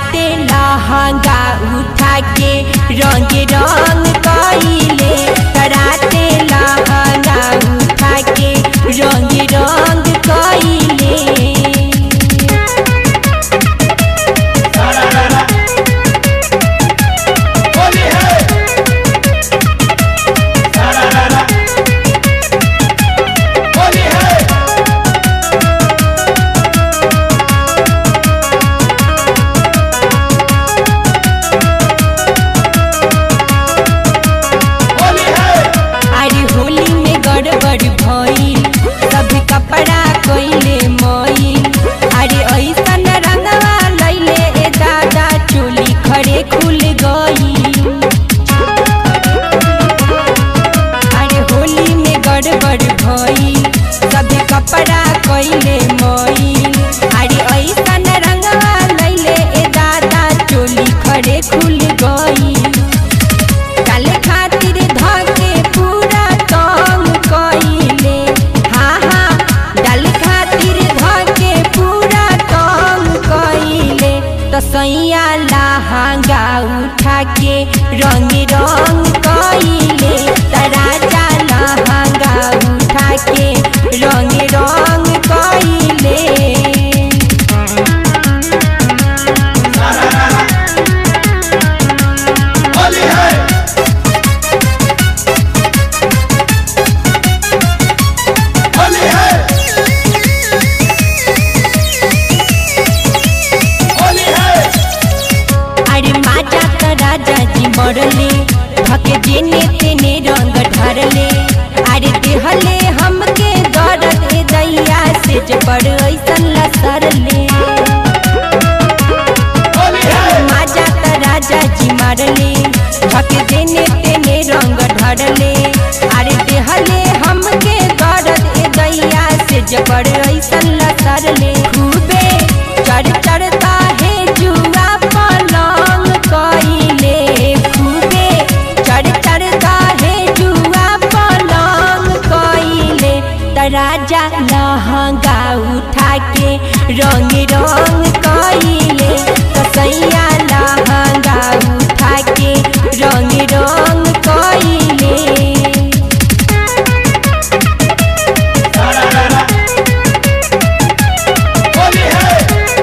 राते लहंगा उठा के रंग रंग कइले राते लहंगा उठा के रंग रंग कइले होली है होली है होली है अरे होली में गड़बड़ भइल सब कपड़ा कइले मइल अरे ऐसन रंगवा लैले ए दादा चोली खड़े खुल गई अरे होली में गड़बड़ भइल सब कपड़ा कइले मइल अरे ऐसन रंगवा लैले ए दादा चोली खड़े खुल गई काले खातिर धके पूरा काम कइले हाँ हाँ डाल खातिर धके पूरा काम कइले तो सैया लहंगा उठा के रंग रंग कइले तराजा लहंगा उठा के रंग रंग कइले होली है होली है होली है अरे माजा त राजा जी मरले धके जेने तेने रंग ढरले अरे देहले हमके दर्द ए दैया से जबर ऐसन लसरले होली है माजा त राजा जी मारले धके जेने तेने रंग ढरले अरे देहले हमके दर्द ए दैया से जबर ऐसन लसरले खूबे चढ़ चढ़ता है जुआ पलंग कइले खूबे चढ़ चढ़ता है जुआ पलंग कइले त राजा लहंगा उठा के रंग रंग कइले त सैया लहंगा उठा के रंग रंग कइले होली है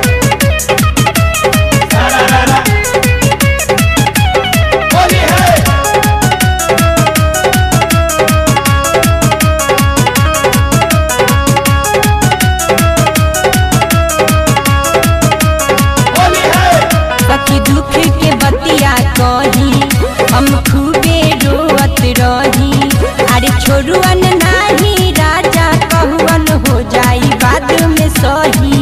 होली है होली है सखी दुख के बतिया कही हम खूबे रोवत रही अरे छोड़ुअन नाही राजा कहुअन हो जाई बाद में सही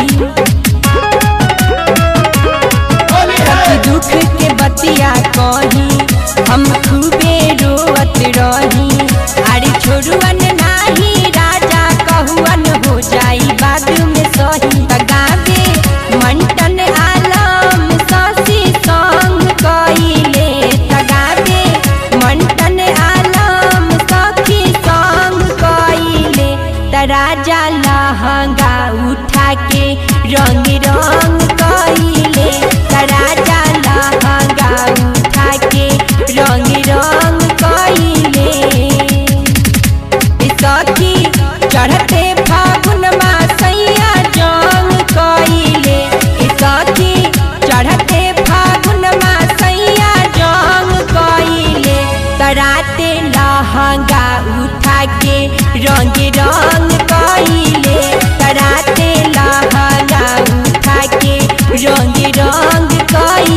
होली है सखी दुख के बतिया कही हम खूबे रोवत रही अरे छोड़ुअन नाही राजा कहुअन हो जाई बाद में सही तगावे मंटन आलम ससी संग कइले तगावे मंटन आलम सखी संग कइले त राजा लहंगा उठा के रंग रंग कइले त राजा लहंगा उठा के रंग रंग कइले सखी चढ़ते फागुन सैया जंग कइले सखी चढ़ते फागुन सैया जंग कइले तराते लहंगा उठा के रंग रंग